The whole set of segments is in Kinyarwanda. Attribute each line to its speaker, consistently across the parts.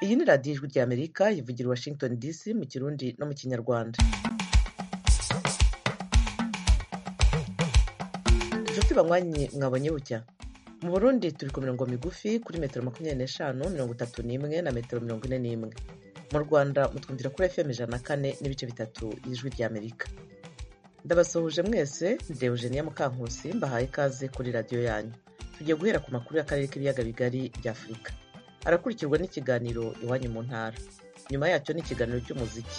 Speaker 1: kuri radiyo ijwi ry'Amerika yivugira i Washington DC mu Kirundi no mu Kinyarwanda. Inshuti banywanyi mwabonye bucya mu Burundi turi ku mirongo migufi kuri metero makumyabiri n'eshanu mirongo itatu n'imwe na metero mirongo ine n'imwe mu Rwanda mutwumvira kuri FM ijana na kane n'ibice bitatu y'ijwi ry'Amerika. Ndabasuhuje mwese ndi Eugenia Mukankusi mbahaye ikaze kuri radiyo yanyu. Tugiye guhera ku makuru y'Akarere k'ibiyaga bigari bya Afurika. arakurikirwa n'ikiganiro iwanyu mu ntara nyuma yacyo ni ikiganiro cy'umuziki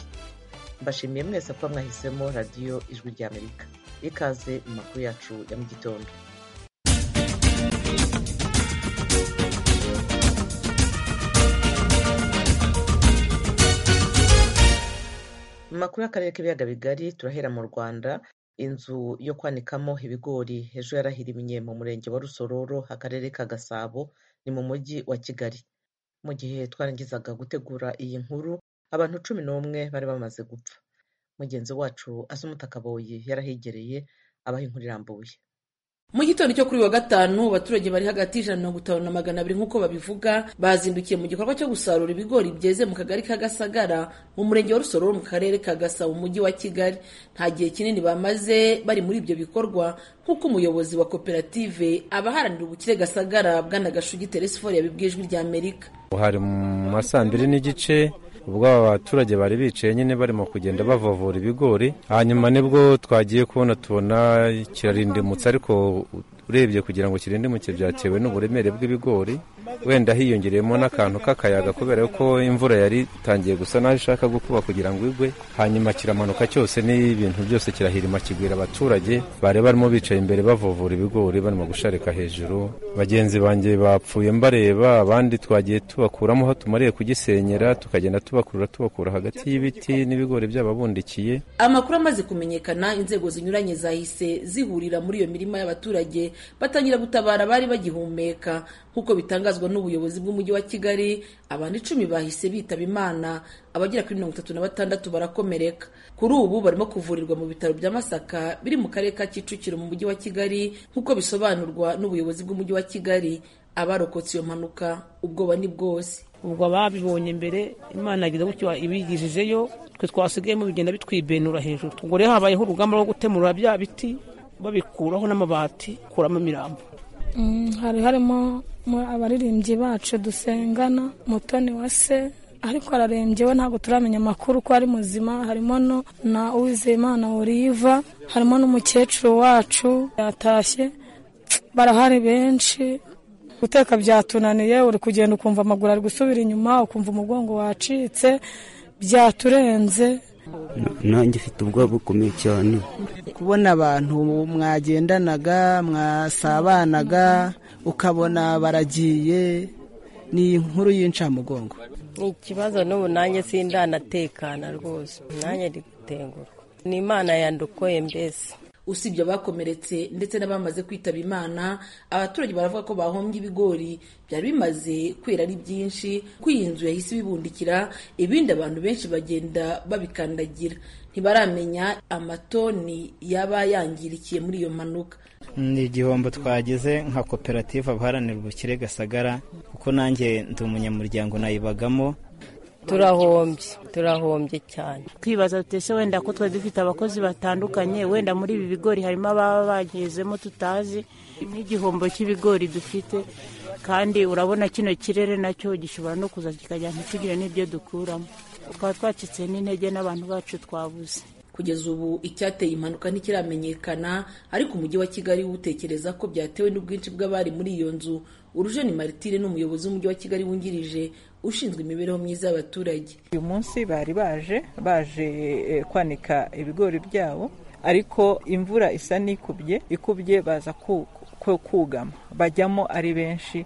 Speaker 1: mbashimiye mwese kuba mwahisemo radiyo ijwi ry'amerika ikaze mu makuru yacu ya mu gitondo mu makuru y'akarere k'ibiyaga bigari turahera mu rwanda inzu yo kwanikamo ibigori ejo yarahirimiye mu murenge wa rusororo akarere ka gasabo ni mu mujyi wa kigali mu gihe twarangizaga gutegura iyi nkuru abantu cumi n'umwe bari bamaze gupfa mugenzi wacu asumuta kaboyi yarahigereye abaha inkuru irambuye
Speaker 2: mu gitondo cyo kuri wa gatanu abaturage bari hagati y'ijana na mirongo itanu na magana abiri nk'uko babivuga bazindukiye mu gikorwa cyo gusarura ibigori byeze mu kagari ka Gasagara mu murenge wa Rusororo mu karere ka Gasabo mu mujyi wa Kigali nta gihe kinini bamaze bari muri ibyo bikorwa nk'uko umuyobozi wa koperative abaharanira ubukire Gasagara Bwanagashugi Teresifori yabibwiye ijwi rya Amerika
Speaker 3: hari mu ma saa mbiri n'igice ubwo aba baturage bari bicaye nyine barimo kugenda bavavura ibigori hanyuma nibwo twagiye kubona tubona kirarindimutse ariko urebye kugira ngo kirindimuke byatewe n'uburemere bw'ibigori wenda hiyongereyemo n'akantu k'akayaga kubera ko imvura yari itangiye gusa naho ishaka gukuba kugira ngo igwe hanyuma kiramanuka cyose n'ibintu byose kirahirima kigwira abaturage bari barimo bicaye imbere bavovura ibigori barimo gusharika hejuru bagenzi banjye bapfuye mbareba abandi twagiye tubakuramo aho tumariye kugisenyera tukagenda tubakurura tubakura hagati y'ibiti n'ibigori by'ababundikiye
Speaker 2: amakuru amaze kumenyekana inzego zinyuranye zahise zihurira muri iyo mirima y'abaturage batangira gutabara abari bagihumeka nk'uko bitangazwa n'ubuyobozi bw'umujyi wa kigali abantu icumi bahise bitaba imana abagera kuri mirongo itatu na batandatu barakomereka kuri ubu barimo kuvurirwa mu bitaro bya masaka biri mu karere ka kicukiro mu mujyi wa kigali nk'uko bisobanurwa n'ubuyobozi bw'umujyi wa kigali abarokotse iyo mpanuka ubwoba ni bwose
Speaker 4: ubwo ababibonye mbere imana yagize gutyo ibigijejeyo twe twasigayemo bigenda bitwibenura hejuru ubwo rero habayeho urugamba rwo gutemura bya biti babikuraho n'amabati kuramo imirambo
Speaker 5: hari harimo abaririmbyi bacu dusengana mutoni wa se ariko ararembye we ntabwo turamenya amakuru ko ari muzima harimo na uwizeyimana wuriva harimo n'umukecuru wacu yatashye barahari benshi guteka byatunaniye uri kugenda ukumva amaguru ari gusubira inyuma ukumva umugongo wacitse byaturenze
Speaker 6: nanjye ifite ubwoba bukomeye cyane
Speaker 7: kubona abantu mwagendanaga mwasabanaga ukabona baragiye ni inkuru y'incamugongo
Speaker 8: ni ikibazo n'ubu nanjye sindanatekana rwose nanjye ndi gutengurwa ni imana yandokoye mbese
Speaker 2: usibye abakomeretse ndetse n'abamaze kwitaba imana abaturage baravuga ko bahombye ibigori byari bimaze kwera ari byinshi ko iyi nzu yahise ibibundikira ibindi abantu benshi bagenda babikandagira ntibaramenya amatoni yaba yangirikiye muri iyo mpanuka
Speaker 9: ni igihombo twagize nka koperative abaharanira ubukire gasagara kuko nanjye ndi umunyamuryango nayibagamo
Speaker 8: turahombye turahombye cyane
Speaker 10: twibaza tutese wenda ko twari dufite abakozi batandukanye wenda muri ibi bigori harimo ababa bagezemo tutazi n'igihombo cy'ibigori dufite kandi urabona kino kirere nacyo gishobora no kuza kikajya ntitugire n'ibyo dukuramo twaba twacitse n'intege n'abantu bacu twabuze
Speaker 2: kugeza ubu icyateye impanuka ntikiramenyekana ariko umujyi wa kigali utekereza ko byatewe n'ubwinshi bw'abari muri iyo nzu urujeni maritire ni umuyobozi w'umujyi wa kigali wungirije ushinzwe imibereho myiza y'abaturage
Speaker 11: uyu munsi bari baje baje kwanika ibigori byabo ariko imvura isa n'ikubye ikubye baza kugama bajyamo ari benshi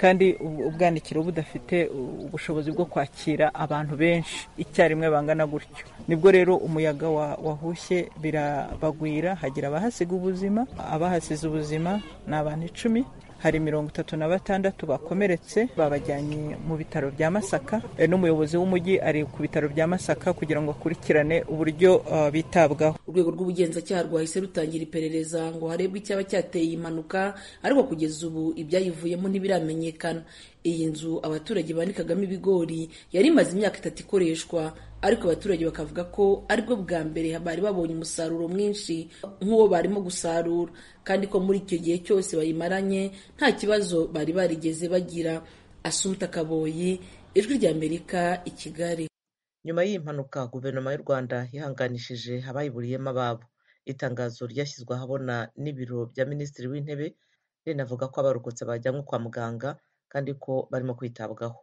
Speaker 11: kandi ubwanikiro budafite ubushobozi bwo kwakira abantu benshi icyarimwe bangana gutyo nibwo rero umuyaga wahushye birabagwira hagira abahasiga ubuzima abahasize ubuzima ni abantu icumi hari mirongo itatu na batandatu bakomeretse babajyanye mu bitaro bya masaka n'umuyobozi w'umujyi ari ku bitaro bya masaka kugira ngo akurikirane uburyo bitabwaho
Speaker 2: urwego rw'ubugenzacyaha rwahise rutangira iperereza ngo harebwe icyaba cyateye impanuka ariko kugeza ubu ibyayivuyemo ntibiramenyekana iyi nzu abaturage banikagamo ibigori yari imaze imyaka itatu ikoreshwa ariko abaturage bakavuga ko aribwo bwa mbere bari babonye umusaruro mwinshi nk'uwo barimo gusarura kandi ko muri icyo gihe cyose bayimaranye nta kibazo bari barigeze bagira asumta kaboyi ijwi ry'amerika i kigali
Speaker 1: nyuma y'iyi mpanuka guverinoma y'u rwanda yihanganishije abayiburiyemo ababo itangazo ryashyizwe ahabona n'ibiro bya minisitiri w'intebe rinavuga ko abarokotse bajyanwe kwa muganga kandi ko barimo kwitabwaho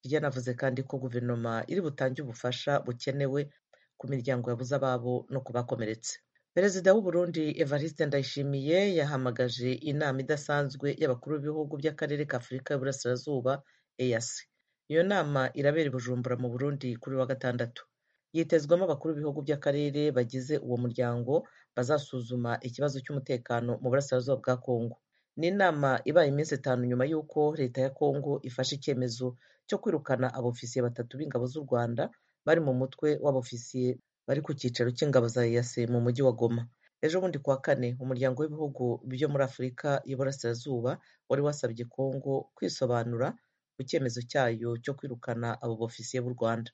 Speaker 1: ryanavuze kandi ko guverinoma iri butange ubufasha bukenewe ku miryango yabuze ababo no ku bakomeretse perezida w'uburundi evariste ndayishimiye yahamagaje inama idasanzwe y'abakuru b'ibihugu by'akarere ka afurika y'uburasirazuba eyasi iyo nama irabera i bujumbura mu burundi kuri wa gatandatu yitezwemo abakuru b'ibihugu by'akarere bagize uwo muryango bazasuzuma ikibazo cy'umutekano mu burasirazuba bwa kongo ni inama ibaye iminsi itanu nyuma y'uko leta ya kongo ifashe icyemezo cyo kwirukana abofisiye batatu b'ingabo z'u rwanda bari mu mutwe w'abofisiye bari ku cyicaro cy'ingabo za yase mu mujyi wa goma ejo bundi kuwa kane umuryango w'ibihugu byo muri afurika y'uburasirazuba wari wasabye kongo kwisobanura ku cyemezo cyayo cyo kwirukana abo bofisiye b'u rwanda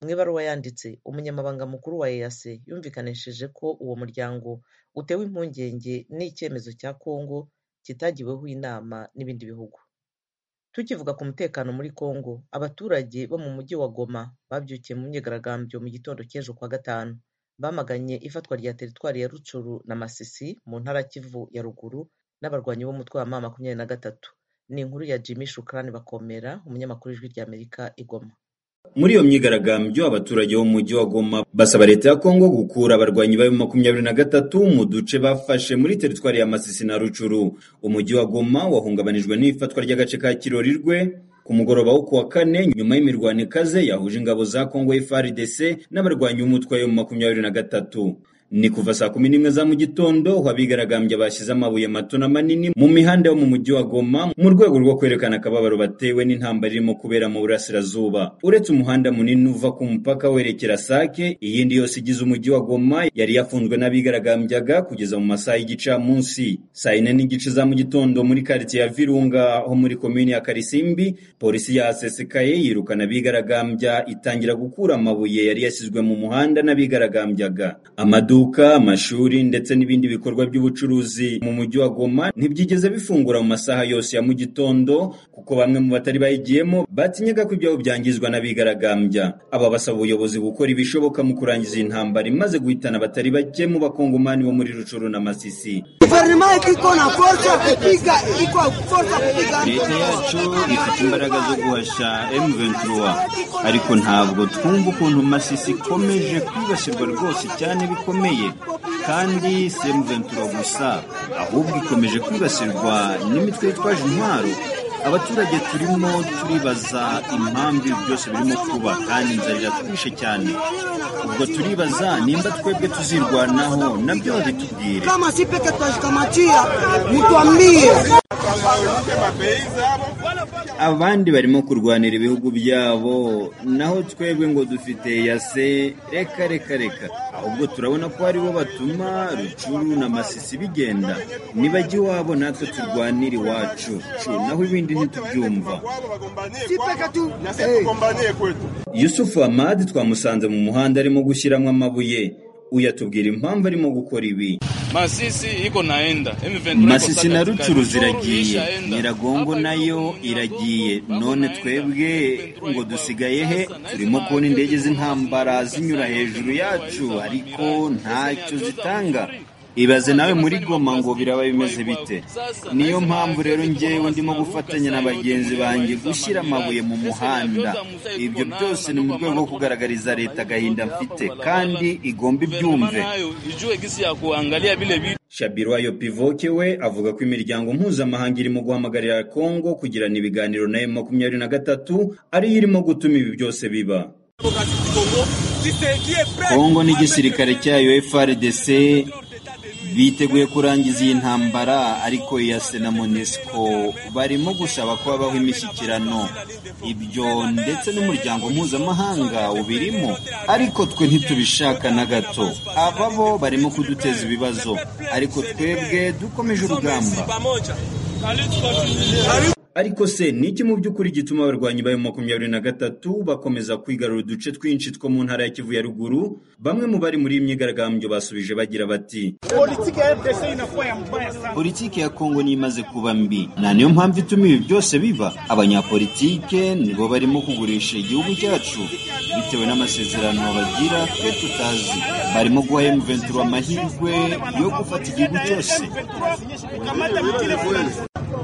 Speaker 1: mu ibaruwa yanditse umunyamabanga mukuru wa eyase yumvikanisheje ko uwo muryango utewe impungenge n'icyemezo cya kongo kitagiweho inama n'ibindi bihugu tukivuga ku mutekano muri kongo abaturage bo mu mujyi wa goma babyukiye mu myigaragambyo mu gitondo cy'ejo kwa gatanu bamaganye ifatwa rya teritwari ya rucuru na masisi mu ntara kivu ya ruguru n'abarwanyi b'umutwe wa ma makumyabiri na gatatu ni inkuru ya jimmy shukrani bakomera umunyamakuru w'ijwi ry'amerika i goma
Speaker 12: muri iyo myigaragambyo abaturage bo mu mujyi wa goma basaba leta ya kongo gukura abarwanyi bayo makumyabiri na gatatu mu duce bafashe muri teritwari ya masisi na rucuru umujyi wa goma wahungabanijwe n'ifatwa ry'agace ka kirorirwe ku mugoroba wo kuwa kane nyuma y'imirwano ikaze yahuje ingabo za kongo FARDC n'abarwanyi b'umutwe yo mu makumyabiri na gatatu ni kuva saa kumi n'imwe za mu gitondo aho abigaragambya bashyize amabuye mato na manini mu mihanda yo mu mujyi wa Goma mu rwego rwo kwerekana akababaro batewe n'intambara irimo kubera mu burasirazuba uretse umuhanda munini uva ku mupaka werekera Sake iyindi yose igize umujyi wa Goma yari yafunzwe n'abigaragambyaga kugeza mu masaha y'igicamunsi saa yine n'igice za mu gitondo muri karitsiye ya Virunga ho muri komini ya Karisimbi polisi ya asesekaye yirukana abigaragambya itangira gukura amabuye yari yashyizwe mu muhanda n'abigaragambyaga amadu amaduka amashuri ndetse n'ibindi bikorwa by'ubucuruzi mu mujyi wa Goma ntibyigeze bifungura mu masaha yose ya mu gitondo kuko bamwe mu batari bayigiyemo batinyaga ko ibyabo byangizwa n'abigaragambya aba basaba ubuyobozi gukora ibishoboka mu kurangiza iyi ntambara imaze guhitana abatari bake mu bakongomani bo muri Rucuru na Masisi
Speaker 13: guverinoma iko na forza kupiga iko forza kupiga
Speaker 12: leta yacu ifite imbaraga zo guhashya M23 ariko ntabwo twumva ukuntu Masisi ikomeje kwibasirwa rwose cyane bikomeye kandi si emuventura gusa ahubwo ikomeje kwibasirwa n'imitwe yitwaje intwaro abaturage turimo turibaza impamvu ibi byose birimo kuba kandi inzara iratwishe cyane ubwo turibaza nimba twebwe tuzirwanaho nabyo babitubwire abandi barimo kurwanira ibihugu byabo naho twebwe ngo dufite yase reka reka reka ahubwo turabona ko aribo batuma rucuru na masisi bigenda nibajya iwabo natwe turwanira iwacu naho ibindi ntitubyumva yusufu amadi twamusanze mu muhanda arimo gushyiramo amabuye uyu atubwira impamvu arimo gukora ibi
Speaker 14: Masisi iko naenda
Speaker 12: Masisi na Rucuru ziragiye Nyiragongo nayo iragiye none twebwe ngo dusigaye he turimo kubona indege z'intambara zinyura hejuru yacu ariko ntacyo zitanga ibaze nawe muri goma ngo biraba bimeze bite niyo mpamvu rero ngewe ndimo gufatanya na bagenzi banjye gushyira amabuye mu muhanda ibyo byose ni mu rwego rwo kugaragariza leta agahinda mfite kandi igomba ibyumve Shabirwayo Pivoke we avuga ko imiryango mpuzamahanga irimo guhamagarira Kongo kugirana ibiganiro na M23 na ariyo irimo gutuma ibi byose biba Kongo n'igisirikare cyayo FARDC biteguye kurangiza iyi ntambara ariko iya sena monesco barimo gusaba ko habaho imishyikirano ibyo ndetse n'umuryango mpuzamahanga ubirimo ariko twe ntitubishaka na gato aba bo barimo kuduteza ibibazo ariko twebwe dukomeje urugamba ariko se ni iki mu by'ukuri gituma abarwanyi b'ayo makumyabiri na gatatu bakomeza kwigarura uduce twinshi two mu ntara ya kivu ya ruguru bamwe mu bari muri iyi myigaragambyo basubije bagira bati
Speaker 15: politiki ya efupesi inakuwa ya mbaya sana
Speaker 12: politiki ya kongo niyo imaze kuba mbi na niyo mpamvu ituma ibi byose biba abanyapolitike nibo barimo kugurisha igihugu cyacu bitewe n'amasezerano bagira twe tutazi barimo guha emuventura amahirwe yo gufata igihugu cyose
Speaker 15: kamata bitire fulani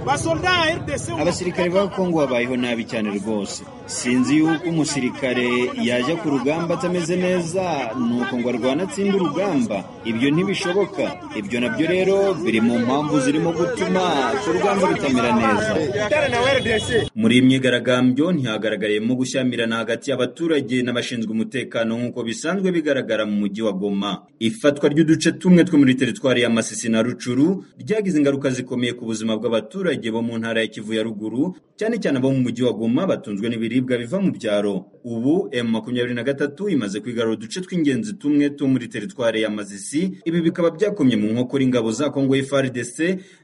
Speaker 15: basolda ya rdc
Speaker 12: abasirikare ba kongo babayeho nabi cyane rwose sinzi yuko umusirikare yajya ku rugamba atameze neza nuko ngo arwana atsinde urugamba ibyo ntibishoboka ibyo nabyo rero biri mu mpamvu zirimo gutuma urugamba rutamera neza
Speaker 15: utare na rdc
Speaker 12: muri iyi myigaragambyo ntihagaragariyemo gushyamirana hagati y'abaturage n'abashinzwe umutekano nk'uko bisanzwe bigaragara mu mujyi wa goma ifatwa ry'uduce tumwe two muri teritwari ya masisi na rucuru ryagize ingaruka zikomeye ku buzima bw'abaturage bo mu ntara ya kivu ya ruguru cyane cyane abo mu mujyi wa goma batunzwe n'ibiribwa biva mu byaro ubu m makumyabiri na gatatu imaze kwigarura uduce tw'ingenzi tumwe two muri teritwari ya masisi ibi bikaba byakomye mu nkokora ingabo za kongo frdc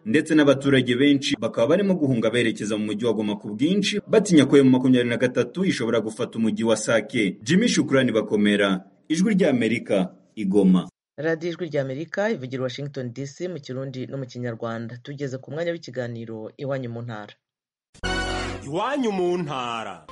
Speaker 12: ndetse n'abaturage benshi bakaba barimo guhunga berekeza mu mujyi wa goma ku bwinshi batinya ko m makumyabiri na gatatu ishobora gufata umujyi wa sake jimmy shukurani bakomera ijwi ry'amerika igoma
Speaker 1: radiyo ijwi ry'amerika ivugira washington dc mu kirundi no mu kinyarwanda tugeze ku mwanya w'ikiganiro iwanyu mu ntara
Speaker 16: iwanyu mu ntara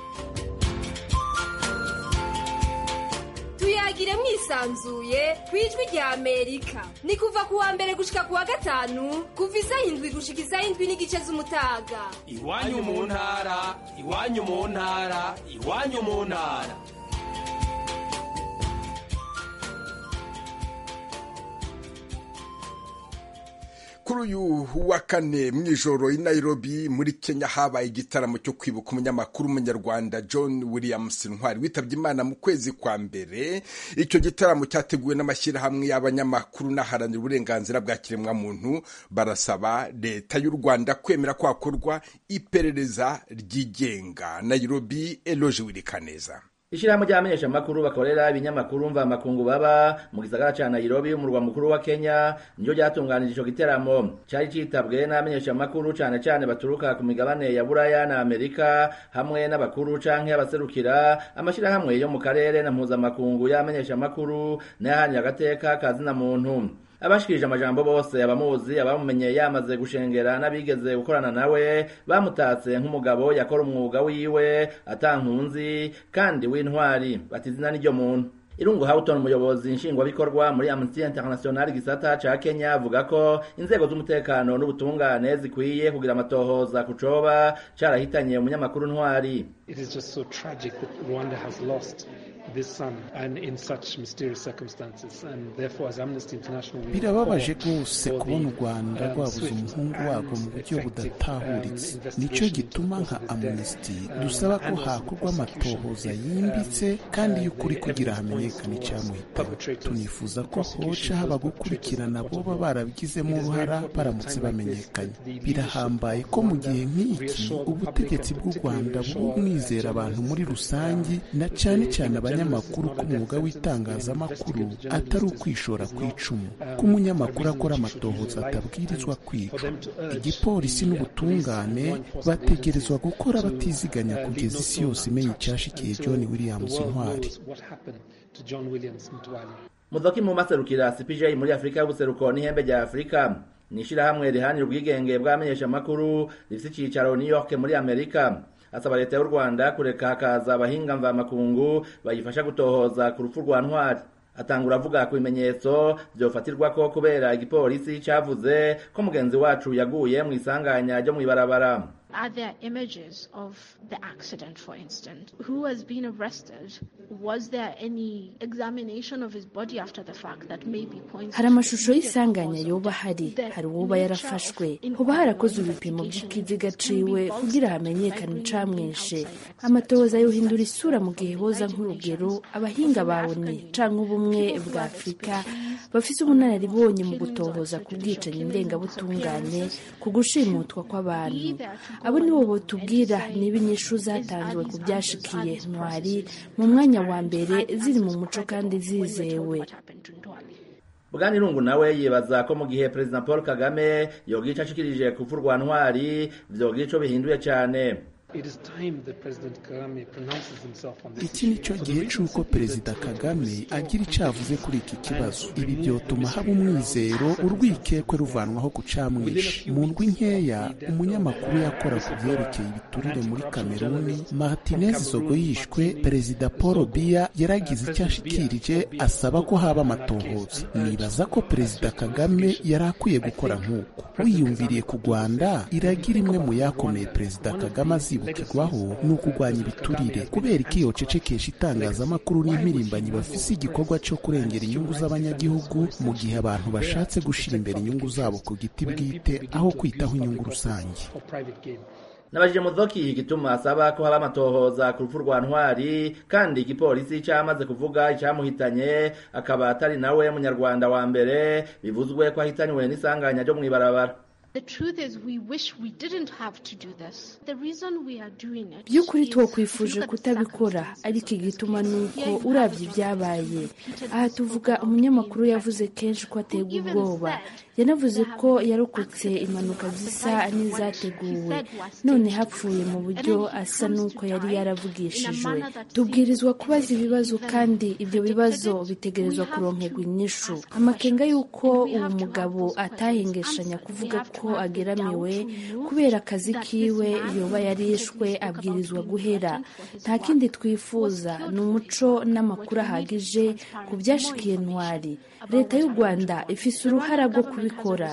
Speaker 17: tuyagire mwisanzuye ku ijwi rya amerika ni kuva ku wa mbere gushika ku wa gatanu kuva isaha indwi gushika isaha indwi n'igice z'umutaga
Speaker 16: iwanyu mu ntara iwanyu mu ntara iwanyu mu ntara
Speaker 18: kuri uyu wa kane mu ijoro i Nairobi muri kenya habaye igitaramo cyo kwibuka umunyamakuru w'umunyarwanda john williams ntwari witabye imana mu kwezi kwa mbere icyo gitaramo cyateguwe n'amashyirahamwe y'abanyamakuru n'aharanira uburenganzira bwa kiremwamuntu barasaba leta y'u rwanda kwemera ko hakorwa iperereza ryigenga nairobi eloje wirikaneza
Speaker 19: ishirahamwe ry'abamenyeshamakuru bakorera ibinyamakuru mvamakungu baba mu gisagara ca nairobi umurwa mukuru wa kenya nico ryatunganije ico giteramo cari citabwe n'abamenyeshamakuru cane cane baturuka ku migabane ya buraya na amerika hamwe n'abakuru canke abaserukira amashirahamwe yo mu karere na mpuzamakungu y'abamenyeshamakuru n'ayahanye agateka ka zina muntu abashikirije amajambo bose abamuzi abamumenye yamaze gushengera n'abigeze gukorana nawe bamutatse nk'umugabo yakora umwuga wiwe atankunzi kandi w'intwari bati izina n'iryo muntu irungu hawuton umuyobozi nshingwabikorwa muri amnesty international gisata ca kenya avuga ko inzego z'umutekano n'ubutungane zikwiye kugira amatohoza ku coba carahitanye umunyamakuru ntwari
Speaker 20: It is just so tragic that Rwanda has lost this son and in such mysterious circumstances and therefore as Amnesty International we
Speaker 21: birababaje rwose kubona u rwanda rwabuze umuhungu warwo mu buryo budatahuritse nicyo gituma nka amnesty dusaba ko hakorwa amatohoza yimbitse kandi y'ukuri kugira hamenyekane icyamuhitamo tunifuza ko hoca haba gukurikirana boba barabigizemo uruhara baramutse bamenyekanye birahambaye ko mu gihe nk'iki ubutegetsi bw'u rwanda buri bwizera abantu muri rusange na cyane cyane abanya abanyamakuru ku mwuga w'itangazamakuru atari ukwishora ku icumu ko umunyamakuru akora amatohoza atabwirizwa kwica igipolisi n'ubutungane bategerezwa gukora batiziganya kugeza isi yose imenya icyashikiye john williams ntwari
Speaker 19: mudoki mu maserukira cpj muri afurika y'ubuseruko n'ihembe rya afurika ni ishyirahamwe rihanira ubwigenge bw'abamenyeshamakuru rifite icyicaro new york muri amerika asaba leta y'u rwanda kureka hakaza abahinga mvamakungu bayifasha gutohoza ku rupfu rwa ntwari atangura avuga ku bimenyetso byofatirwa ko kubera igipolisi cyavuze ko mugenzi wacu yaguye mu isanganya ryo mu ibarabara
Speaker 22: Are there images of the accident, for instance? Who has been arrested? Was there any examination of his body after the fact that maybe points
Speaker 23: hari amashusho y'isanganya yoba hari hari uwoba yarafashwe hoba harakozwe ibipimo by'ikiziga ciwe kugira hamenyekane icamwishe amatohoza yohindura isura mu gihe hoza nk'urugero abahinga bawone canke ubumwe bwa afurika bafise ubunararibonye mu gutohoza ku bwicanyi ndengabutungane ku gushimutwa kw'abantu abo nibo botubwira niba inyishu zatanzwe ku byashikiye ntwari mu mwanya wa mbere ziri mu muco kandi zizewe
Speaker 19: bwanirungu nawe yibaza ko mu gihe perezida paul kagame yogica ashikirije kuvurwa ntwari byogico bihinduye cyane
Speaker 21: iki ni cyo gihe cy'uko perezida kagame agira icyo avuze kuri iki kibazo ibi byotuma haba umwizero urwikekwe ruvanwaho ku camwisha mu ndwi nkeya umunyamakuru yakora ku byerekeye ibiturire muri kameruni martinez zogo yishwe perezida paul biya yaragize icyo ashikirije asaba ko haba amatohoza nibaza ko perezida kagame yari akwiye gukora nk'uko wiyumviriye ku rwanda iragira imwe mu yakomeye perezida kagame aziba kwibukirwaho ni ukugwanya ibiturire kubera ikiyo cecekesha itangazamakuru n'impirimbanyi bafise igikorwa cyo kurengera inyungu z'abanyagihugu mu gihe abantu bashatse gushira imbere inyungu zabo ku giti bwite aho kwitaho inyungu rusange
Speaker 19: nabajije muzoki igituma asaba ko haba amatohoza ku rupfu rwa ntwari kandi igipolisi cyamaze kuvuga icyamuhitanye akaba atari nawe munyarwanda wa mbere bivuzwe ko ahitaniwe n'isanganya ryo mu ibarabara
Speaker 23: by'ukuri twakwifuje kutabikora ariko igituma ni uko urabye ibyabaye aha tuvuga umunyamakuru yavuze kenshi ko aterwa ubwoba yanavuze ko yarokotse impanuka zisa n'izateguwe none hapfuye mu buryo asa n'uko yari yaravugishijwe tubwirizwa kubaza ibibazo kandi ibyo bibazo bitegerezwa kuronkerwa inyishu amakenga y'uko uwo mugabo atahengeshanya kuvuga ko ko ageramiwe kubera akazi kiwe yoba yarishwe abwirizwa guhera nta kindi twifuza ni umuco n'amakuru ahagije ku byashikiye ntwari leta y'u rwanda ifise uruhara rwo kubikora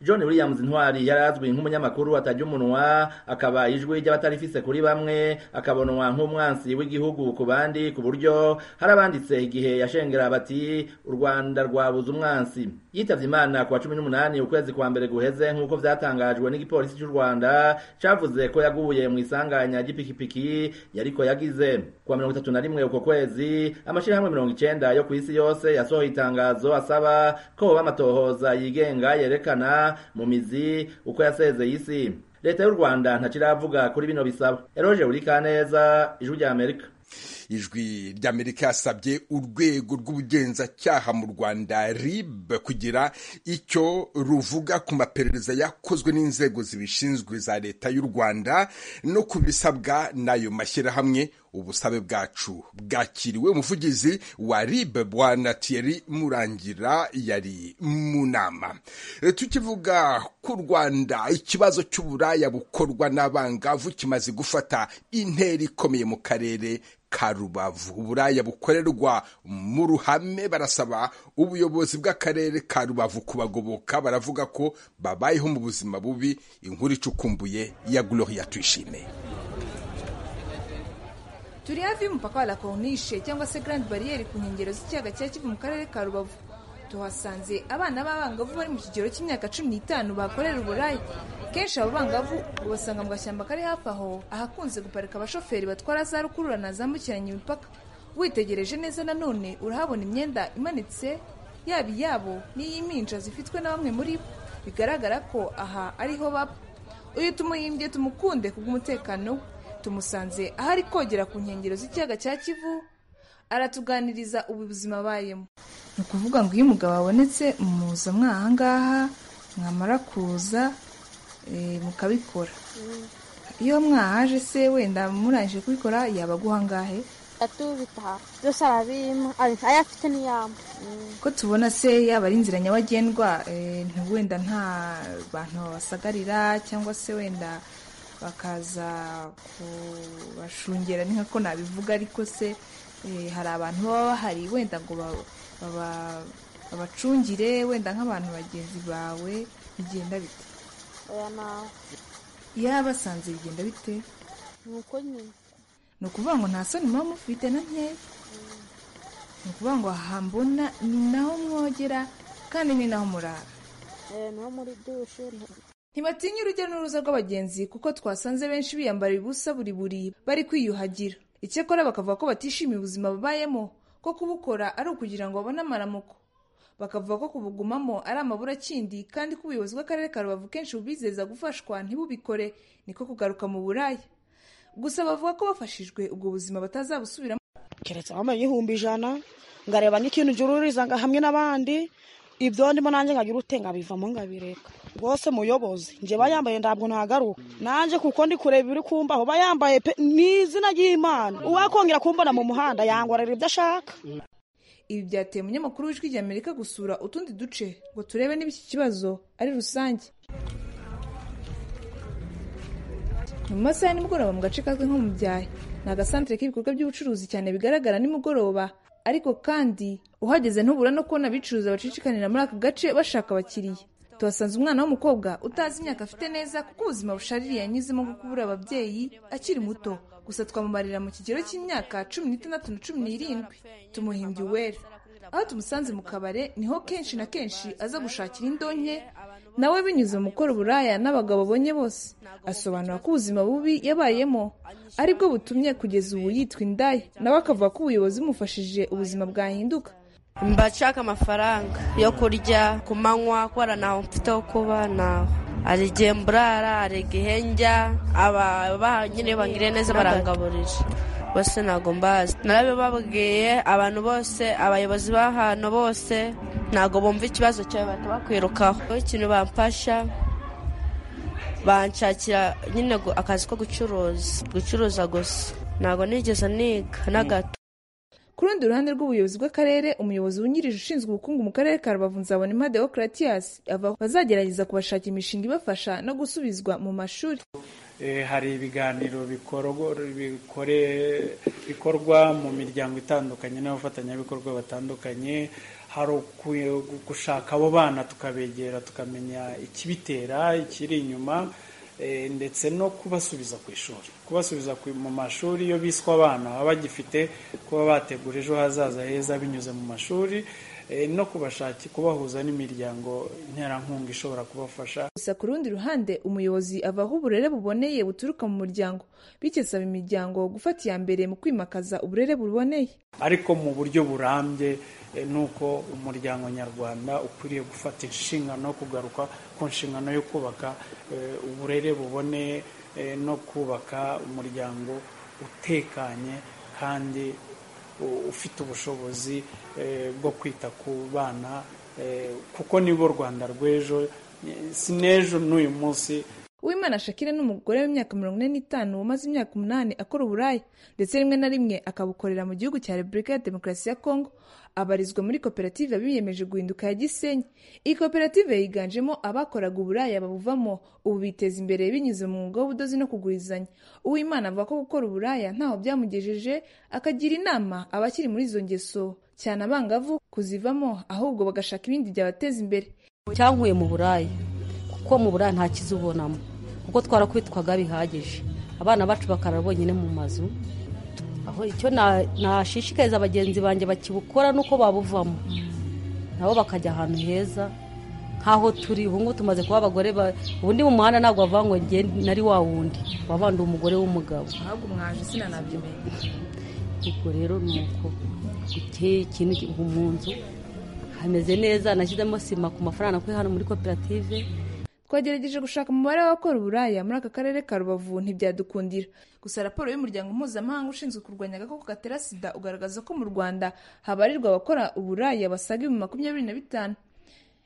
Speaker 19: john williams ntwari yari azwi nk'umunyamakuru atajya umunwa akaba ijwi ry'abatarifise kuri bamwe akabonwa nk'umwansi w'igihugu ku bandi ku buryo hari abanditse igihe yashengera bati u rwanda rwabuze umwansi yitabye imana ku wa cumi n'umunani ukwezi kwa mbere guheze nk'uko byatangajwe n'igipolisi cy'u rwanda cyavuze ko yaguye mu isanganya ry'ipikipiki yariko yagize ku wa mirongo itatu na rimwe uko kwezi amashyirahamwe mirongo icyenda yo ku isi yose yasohoye itangazo asaba ko hoba amatohoza yigenga yerekana mu mizi uko yasezeye isi leta y'u rwanda ntakiravuga kuri bino bisaba eroje buri kaneza ijwi rya amerika
Speaker 18: ijwi ry'amerika yasabye urwego rw'ubugenzacyaha mu rwanda rib kugira icyo ruvuga ku maperereza yakozwe n'inzego zibishinzwe za leta y'u rwanda no ku bisabwa n'ayo mashyirahamwe ubusabe bwacu bwakiriwe umuvugizi wa rib bwana tiyeri murangira yari mu nama tukivuga ku rwanda ikibazo cy'uburaya bukorwa n'abangavu kimaze gufata intera ikomeye mu karere ka rubavu uburaya bukorerwa mu ruhame barasaba ubuyobozi bw'akarere ka rubavu kubagoboka baravuga ko babayeho mu buzima bubi inkuru icukumbuye ya gloria tuyishime
Speaker 24: turi hafi y'umupaka wa la corniche cyangwa se grand barriere ku nkengero z'ikiyaga cya kivu mu karere ka rubavu tuhasanze abana b'abangavu bari mu kigero cy'imyaka cumi n'itanu bakorera uburaya kenshi abo bangavu ubasanga mu gashyamba kari hafi aho ahakunze guparika abashoferi batwara za rukururana zambukiranya imipaka witegereje neza nanone urahabona imyenda imanitse yaba iyabo n'iy'impinja zifitwe na bamwe muri bo bigaragara ko aha ariho baba uyu tumuyimbye tumukunde kubw'umutekano we tumusanze aho ari kogera ku nkengero z'ikiyaga cya kivu aratuganiriza ubu buzima abayemo ni ukuvuga ngo iyo umugabo abonetse muza mwahangaha mwamara kuza mukabikora iyo mwahaje se wenda murangije kubikora yaba aguhangahe ko tubona se yaba ari inzira nyabagendwa wenda nta bantu babasagarira cyangwa se wenda bakaza kubashungera ni nkako nabivuga ariko se hari abantu baba bahari wenda ngo babacungire wenda nk'abantu bagenzi bawe bigenda bite yaba basanze bigenda bite ni ukuvuga ngo nta soni muba mufite na nkeya ni ukuvuga ngo aha mbona ni naho mwogera kandi ni naho murara ntibatinya urujya n'uruza rw'abagenzi kuko twasanze benshi biyambara ubusa buri buri bari kwiyuhagira icyakora bakavuga ko batishimiye ubuzima babayemo ko kubukora ari ukugira ngo babone amaramuko bakavuga ko kubugumamo ari amaburakindi kandi ko ubuyobozi bw'akarere ka rubavu kenshi bubizeza gufashwa ntibubikore niko kugaruka mu buraya gusa bavuga ko bafashijwe ubwo buzima batazabusubiramo
Speaker 5: keretse wambaye igihumbi ijana ngareba n'ikintu ujya hamwe n'abandi ibyo ndimo nanjye nkagira ute nkabivamo nkabireka rwose muyobozi njye bayambaye ntabwo ntagaruka nanjye kuko ndi kureba ibiri kumbaho bayambaye pe ni izina ry'imana uwakongera kumbona mu muhanda yangorera ibyo ashaka
Speaker 24: ibi byateye umunyamakuru w'ijwi ry'amerika gusura utundi duce ngo turebe niba iki kibazo ari rusange ni mu masaha ya nimugoroba mu gace kazwi nko mu byaya ni agasantere k'ibikorwa by'ubucuruzi cyane bigaragara nimugoroba ariko kandi uhageze ntubura no kubona abicuruza bacicikanira muri aka gace bashaka abakiriya tuhasanze umwana w'umukobwa utazi imyaka afite neza kuko ubuzima bushaririye yanyuzemo bwo kubura ababyeyi akiri muto gusa twamumarira mu kigero cy'imyaka cumi n'itandatu na cumi n'irindwi tumuhimbye uwera aho tumusanze mu kabare niho kenshi na kenshi aza gushakira indonke nawe binyuze mu gukora uburaya n'abagabo abonye bose asobanura ko ubuzima bubi yabayemo ari bwo butumye kugeza ubu yitwa indaya nawe akavuga ko ubuyobozi bumufashije ubuzima bwahinduka
Speaker 25: mba nshaka amafaranga yo kurya ku manywa kubara ntaho mfite ho kuba ntaho hari igihe mburara hari igihe njya aba nyine bangiriye neza barangaburira bose ntabwo mbazi narabibabwiye abantu bose abayobozi b'ahantu bose ntabwo bumva ikibazo cyawe bahita bakwirukaho ikintu bamfasha banshakira nyine akazi ko gucuruza gucuruza gusa ntabwo nigeze niga na gato
Speaker 24: ku rundi ruhande rw'ubuyobozi bw'akarere umuyobozi wungirije ushinzwe ubukungu mu karere ka rubavu nzabonema deocaratiyas ava bazagerageza kubashakira imishinga ibafasha no gusubizwa mu mashuri
Speaker 26: hari ibiganiro bikorwa mu miryango itandukanye n'abafatanyabikorwa batandukanye hari gushaka abo bana tukabegera tukamenya ikibitera ikiri inyuma ndetse no kubasubiza ku ishuri kubasubiza mu mashuri iyo biswe abana baba bagifite kuba bategura ejo hazaza heza binyuze mu mashuri no kubashaki kubahuza n'imiryango nterankunga ishobora kubafasha
Speaker 24: gusa ku rundi ruhande umuyobozi ava aho uburere buboneye buturuka mu muryango bityo asaba imiryango gufata iya mbere mu kwimakaza uburere buboneye
Speaker 26: ariko mu buryo burambye nuko umuryango nyarwanda ukwiriye gufata inshingano no kugaruka ku nshingano yo kubaka uburere buboneye no kubaka umuryango utekanye kandi ufite ubushobozi bwo kwita ku bana kuko nibo rwanda rw'ejo si n'ejo n'uyu munsi
Speaker 24: uwimana shakira ni umugore w'imyaka mirongo ine n'itanu umaze imyaka umunani akora uburaya ndetse rimwe na rimwe akabukorera mu gihugu cya repubulika ya demokarasi ya kongo abarizwa muri koperative biyemeje guhinduka ya gisenyi iyi koperative yiganjemo abakoraga uburaya babuvamo ubu biteza imbere binyuze mu mwuga w'ubudozi no kugurizanya uwimana avuga ko gukora uburaya ntaho byamugejeje akagira inama abakiri muri izo ngeso cyane abangavu kuzivamo ahubwo bagashaka ibindi byabateza imbere
Speaker 27: cyankuye mu buraya kuko mu buraya nta kizubonamo kuko twarakwitwaga bihagije abana bacu bakarara bonyine mu mazu icyo nashishikariza bagenzi banjye bakibukora nuko babuvamo nabo bakajya ahantu heza nk'aho turi ubu ngubu tumaze kuba abagore ubundi mu muhanda ntabwo bavangwa nari wa wundi wabandi umugore w'umugabo
Speaker 24: ntabwo mwaje sinanabyemeye
Speaker 27: ubwo rero ni uko giteye ikintu mu nzu hameze neza nashyizemo sima ku mafaranga nakwiye hano muri koperative
Speaker 24: twagerageje gushaka umubare w'abakora uburaya muri aka karere ka rubavu ntibyadukundira gusa raporo y'umuryango mpuzamahanga ushinzwe kurwanya agakoko gatera sida ugaragaza ko mu rwanda habarirwa abakora uburaya basaga ibihumbi makumyabiri na bitanu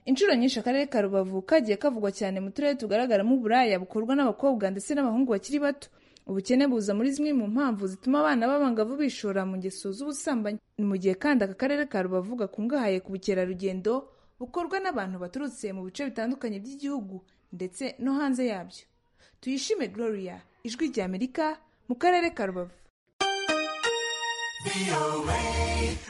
Speaker 24: inshuro nyinshi akarere ka rubavu kagiye kavugwa cyane mu turere tugaragaramo uburaya bukorwa n'abakobwa ndetse n'abahungu bakiri bato ubukene buza muri zimwe mu mpamvu zituma abana b'abangavu bishora mu ngeso z'ubusambanyi ni mu gihe kandi aka karere ka rubavu gakungahaye ku bukerarugendo bukorwa n'abantu baturutse mu bice bitandukanye by'igihugu ndetse no hanze yabyo tuyishime gloria ijwi ry'amerika mu karere ka rubavu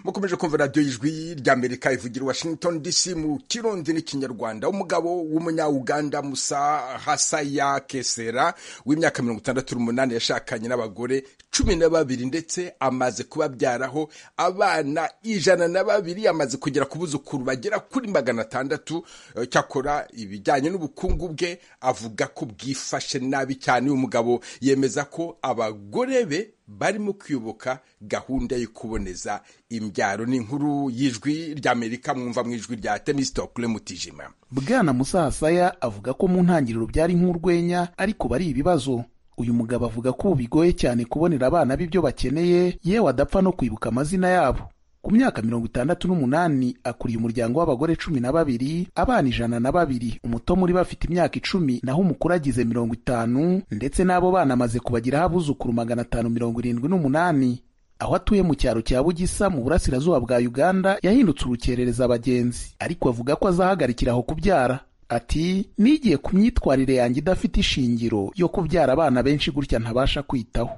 Speaker 18: mukomeje kumva radiyo y'ijwi ry'amerika ivugira washington dc mu kirundi n'ikinyarwanda umugabo w'umunya-uganda musa hasaya kesera w'imyaka mirongo itandatu n'umunani yashakanye n'abagore cumi na babiri ndetse amaze kubabyaraho abana ijana na babiri amaze kugera ku buzukuru bagera kuri magana atandatu cyakora ibijyanye n'ubukungu bwe avuga ko bwifashe nabi cyane uyu mugabo yemeza ko abagore be barimo kwibuka gahunda yo kuboneza imbyaro n'inkuru y'ijwi ry'amerika mwumva mu ijwi rya tenisitokule mutijima
Speaker 21: bwana musasaya avuga ko mu ntangiriro byari nk'urwenya ariko bari ibibazo uyu mugabo avuga ko ubu bigoye cyane kubonera abana b'ibyo bakeneye yewe adapfa no kwibuka amazina yabo ku myaka mirongo itandatu n'umunani akuriye umuryango w'abagore cumi na babiri abana ijana na babiri umuto muri bafite imyaka icumi naho umukuru agize mirongo itanu ndetse n'abo bana amaze kubagiraho abuzukuru magana atanu mirongo irindwi n'umunani aho atuye mu cyaro cya bugisa mu burasirazuba bwa uganda yahindutse urukerereza abagenzi ariko avuga ko azahagarikira aho kubyara ati nigiye ku myitwarire yanjye idafite ishingiro yo kubyara abana benshi gutya ntabasha kwitaho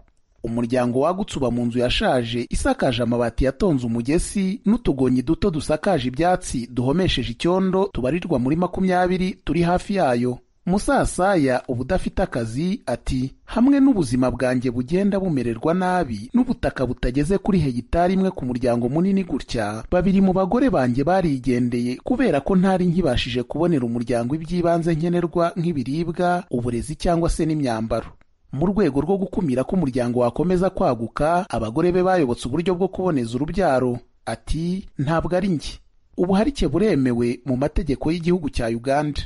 Speaker 21: umuryango wagutse uba mu nzu yashaje isakaje amabati yatonze umugesi n'utugonyi duto dusakaje ibyatsi duhomesheje icyondo tubarirwa muri makumyabiri turi hafi yayo musasaya uba udafite akazi ati hamwe n'ubuzima bwanjye bugenda bumererwa nabi n'ubutaka butageze kuri hegitari imwe ku muryango munini gutya babiri mu bagore banjye barigendeye kubera ko ntari nkibashije kubonera umuryango iby'ibanze nkenerwa nk'ibiribwa uburezi cyangwa se n'imyambaro mu rwego rwo gukumira ko umuryango wakomeza kwaguka abagore be bayobotse uburyo bwo kuboneza urubyaro ati ntabwo ari njye ubuharike buremewe mu mategeko y'igihugu cya uganda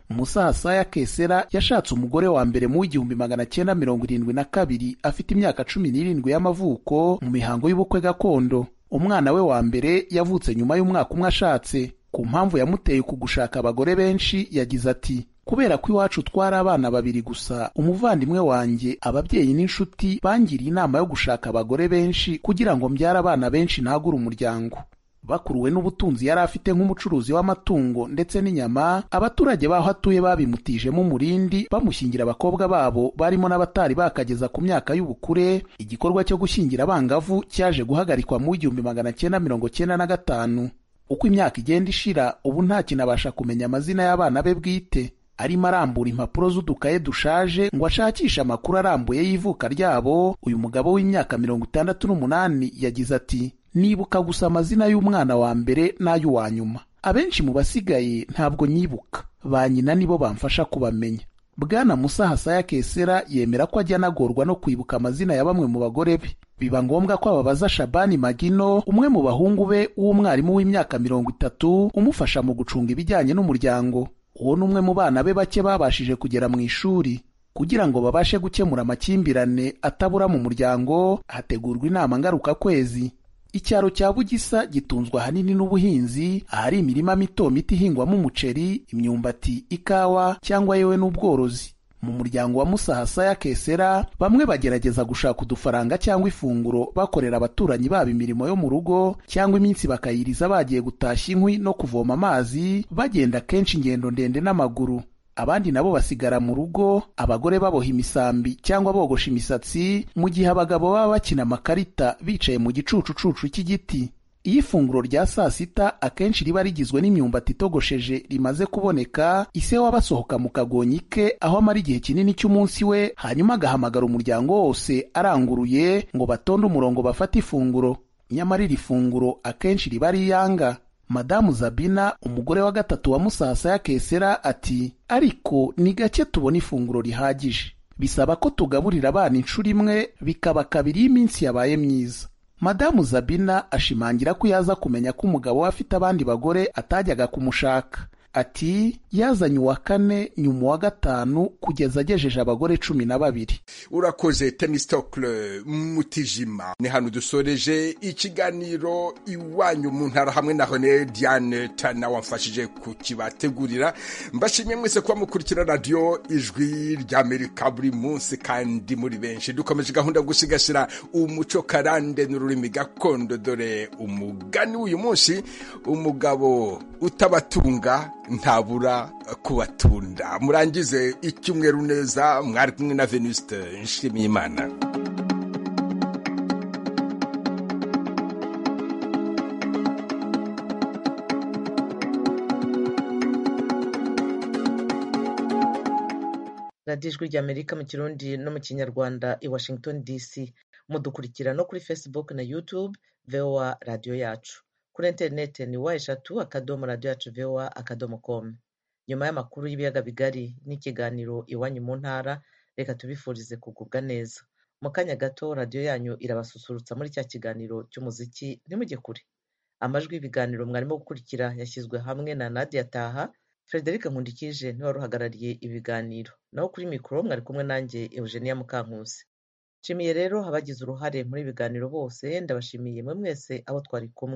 Speaker 21: musasaya kesera yashatse umugore wa mbere mu w'igihumbi magana cyenda mirongo irindwi na kabiri afite imyaka cumi n'irindwi y'amavuko mu mihango y'ubukwe gakondo umwana we wa mbere yavutse nyuma y'umwaka umwe ashatse ku mpamvu yamuteye kugushaka abagore benshi yagize ati kubera ko iwacu twari abana babiri gusa umuvandimwe wanjye ababyeyi n'inshuti bangiriye inama yo gushaka abagore benshi kugira ngo mbyare abana benshi ntagure umuryango bakuruwe n'ubutunzi yari afite nk'umucuruzi w'amatungo ndetse n'inyama abaturage baho atuye babimutijemo umurindi bamushyingira abakobwa babo barimo n'abatari bakageza ku myaka y'ubukure igikorwa cyo gushyingira abangavu cyaje guhagarikwa mu igihumbi magana cyenda mirongo cyenda na gatanu uko imyaka igenda ishira ubu nta kintu abasha kumenya amazina y'abana be bwite arimo arambura impapuro z'udukaye dushaje ngo ashakishe amakuru arambuye y'ivuka ryabo uyu mugabo w'imyaka mirongo itandatu n'umunani yagize ati nibuka gusa amazina y'umwana wa mbere n'ay'uwa nyuma abenshi mu basigaye ntabwo nyibuka ba nyina nibo bamfasha kubamenya bwana musa hasaya kesera yemera ko ajya anagorwa no kwibuka amazina ya bamwe mu bagore be biba ngombwa ko ababaza Shabani Magino umwe mu bahungu be w'umwarimu w'imyaka mirongo itatu umufasha mu gucunga ibijyanye n'umuryango uwo ni umwe mu bana be bake babashije kugera mu ishuri kugira ngo babashe gukemura amakimbirane atabura mu muryango hategurwa inama ngarukakwezi icyaro cya bugisa gitunzwe ahanini n'ubuhinzi ahari imirima mito mito ihingwamo umuceri imyumbati ikawa cyangwa yewe n'ubworozi mu muryango wa musahasa ya kesera bamwe bagerageza gushaka udufaranga cyangwa ifunguro bakorera abaturanyi babo imirimo yo mu rugo cyangwa iminsi bakayiriza bagiye gutashya inkwi no kuvoma amazi bagenda kenshi ingendo ndende n'amaguru abandi nabo basigara mu rugo abagore baboha imisambi cyangwa bogosha imisatsi mu gihe abagabo baba bakina amakarita bicaye mu gicucucucu cy'igiti iyo ifunguro rya saa sita akenshi riba rigizwe n'imyumbati itogosheje rimaze kuboneka ise waba asohoka mu kagonyi ke aho amara igihe kinini cy'umunsi we hanyuma agahamagara umuryango wose aranguruye ngo batonde umurongo bafate ifunguro nyamara iri funguro akenshi riba ari iyanga madamu zabina umugore wa gatatu wa musasa ya kesera ati ariko ni gake tubona ifunguro rihagije bisaba ko tugaburira abana inshuro imwe bikaba kabiri iyo iminsi yabaye myiza madamu zabina ashimangira ko yaza kumenya ko umugabo we afite abandi bagore atajyaga kumushaka ati yazanye uwa kane nyuma uwa gatanu kugeza agejeje abagore cumi na babiri
Speaker 18: urakoze temisitokure mutijima ni hano dusoreje ikiganiro iwanyu mu ntara hamwe na hone diane tana wamfashije kukibategurira mbashimye mwese kuba mukurikira radiyo ijwi ry'amerika buri munsi kandi muri benshi dukomeje gahunda gusigasira umuco karande n'ururimi gakondo dore umugani w'uyu munsi umugabo utabatunga ntabura kubatunda murangize icyumweru neza mwari kumwe na venuste nshimiyimana
Speaker 1: radiyo ijwi ry'amerika mu kirundi no mu kinyarwanda i washington dc mudukurikira no kuri facebook na youtube voa radiyo yacu kuri interineti ni wa eshatu akadomo radiyo yacu vewa akadomo komu nyuma y'amakuru y'ibiyaga bigari n'ikiganiro iwanyu mu ntara reka tubifurize kugubwa neza mu kanya gato radiyo yanyu irabasusurutsa muri cya kiganiro cy'umuziki ntimujye kure amajwi y'ibiganiro mwarimo gukurikira yashyizwe hamwe na nadia taha frederic nkundikije niwe wari uhagarariye ibiganiro naho kuri mikoro mwari kumwe nanjye eugenia mukankusi nshimiye rero abagize uruhare muri ibiganiro bose ndabashimiye mwe mwese abo twari kumwe